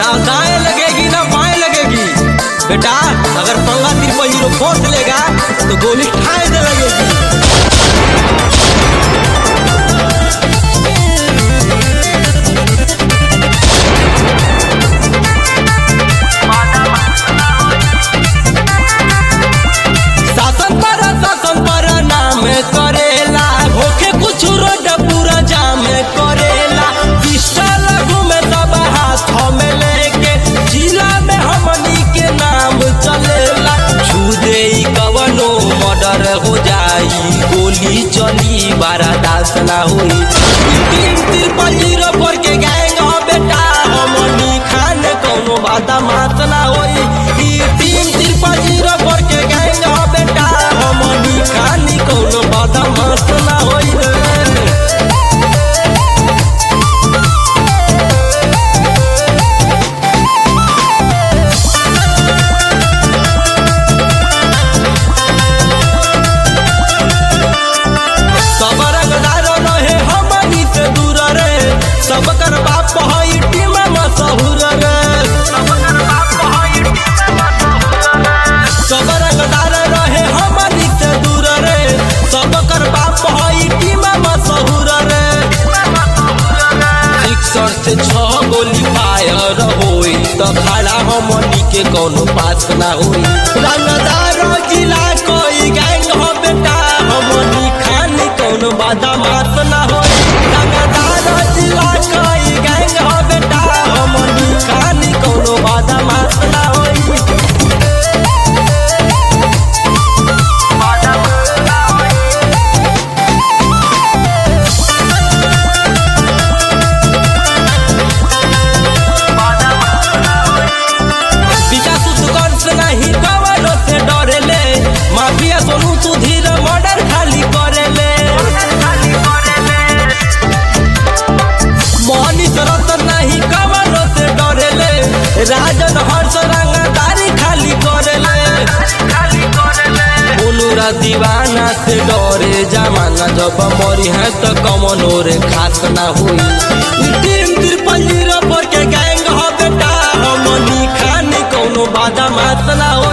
ना दाएं लगेगी ना बाएं लगेगी बेटा अगर पंगा तिरपा हीरो फोर्स लेगा तो गोली ठाए दे लगेगी शासन पर शासन पर नाम करेला होके कुछ रोड पूरा जाम करेला पिस्टल घूमे सब हाथ में लेके जिला में हमनी के नाम चलेला छू दे कवनो मर्डर हो जाई गोली चली बारा दास ना होई तीन तिरपन जीरो पर के गैंग हो बेटा हमनी खान कौनो बात मात ना होई ई तीन तिरपन जीरो पर के गैंग हो बेटा हमनी खान कौनो बात मात ना होई रे सब रंगदार रहे हमनी से दूर रे सब कर बाप हई टीम मशहूर रे सब रंगदार रहे हमनी से दूर रे सब कर बाप हई टीम मशहूर रे सिक्सर से छह गोली फायर होई त खड़ा हमनी के कोनो पास ना होई रंगदार जिला कोई गैंग हो बेटा हमनी खान कोनो बाधा मात ना होई रंगदार जिला कोई गैंग हो बेटा हमनी खान कोनो बाधा मात ना होई विकास सुगन से नहीं कवनो से डरेले माफिया सोनू सुधीर मर्डर खाली करेले मनीष रतन नहीं कवनो से डरेले राजन हर्ष रंगदारी खाली करेले बोलूरा दीवाना से डरे जमाना जब मरी है तो कमनो रे खास ना हुई तीन तिरपन जीरो पर के गैंग हो बेटा हमनी खानी कौनो बाधा मात ना हो